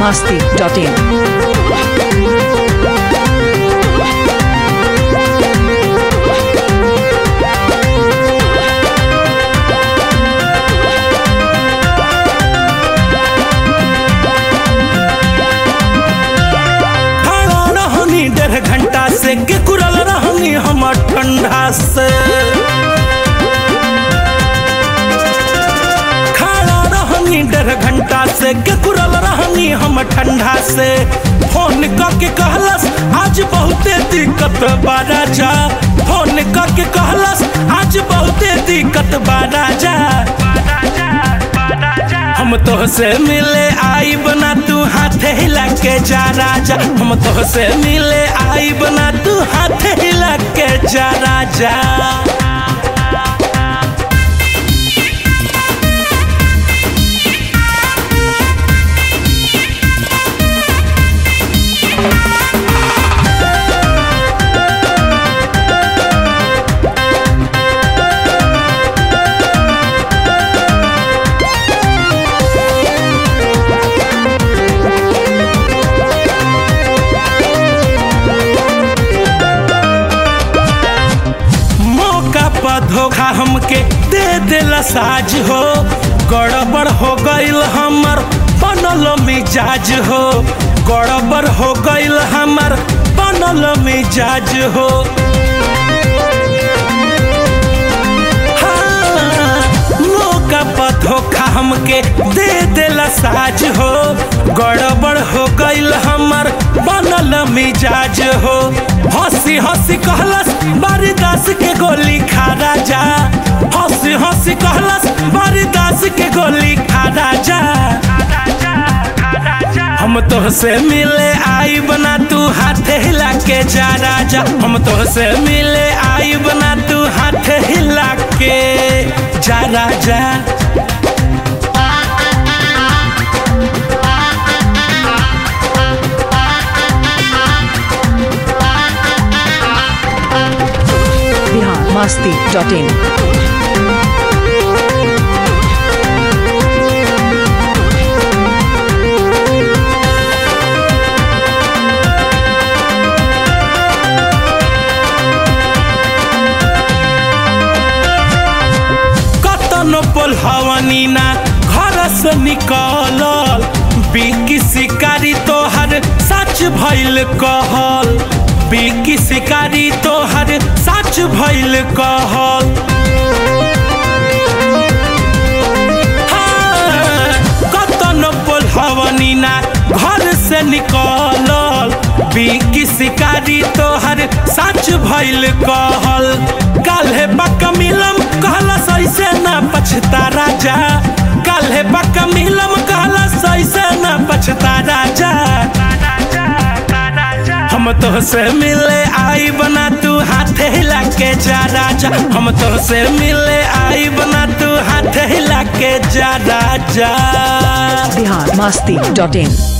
masti.in. खड़ा रहनी डेढ़ घंटा से के कुरल रहनी हमर ठंडा से खड़ा रहनी डेढ़ घंटा से के कुरल रहनी हम ठंडा से फोन करके कहलस आज बहुते दिक्कत बा राजा फोन करके कहलस आज बहुते दिक्कत बा राजा हम तोहसे मिले आई बना तू हाथ हिला के जा राजा हम तोहसे मिले आई बना तू हाथ हिला के जा राजा मौका पर धोखा हमके दे देला साज हो गड़बड़ हो गईल हमर बनल मिजाज हो गड़बड़ हो गईल हमर बनल मिजाज हो हाँ, मौका पर धोखा हमके दे देला साज हो गड़बड़ हो गईल हमर बनल मिजाज हो हंसी हंसी कहलस बारी दास के गोली खा राजा हंसी हंसी कहलस बारी दास के गोली खा राजा हम तोहसे मिले आई बना तू हाथ हिला के जा राजा हम तोहसे मिले आई बना तू हाथ हिला के जा राजा Bihar masti.in. कतनो पोल्हवनी ना घर से निकलल बिकी शिकारी तोहर सच भइल कहल बिकी शिकारी तोहर सच भइल कहल हाँ, कतनो पोल्हवनी ना घर से निकलल बिकी शिकारी तोहर सच भइल कहल काल्हे पक मिलम कहलस ऐसे ना पछता राजा काल्हे पक मिलम कहलस ऐसे ना पछता राजा हम तोहसे मिले आई बना तू हाथ हिला के जा राजा हम तोहसे मिले आई बना तू हाथ हिला के जा राजा Bihar masti.in.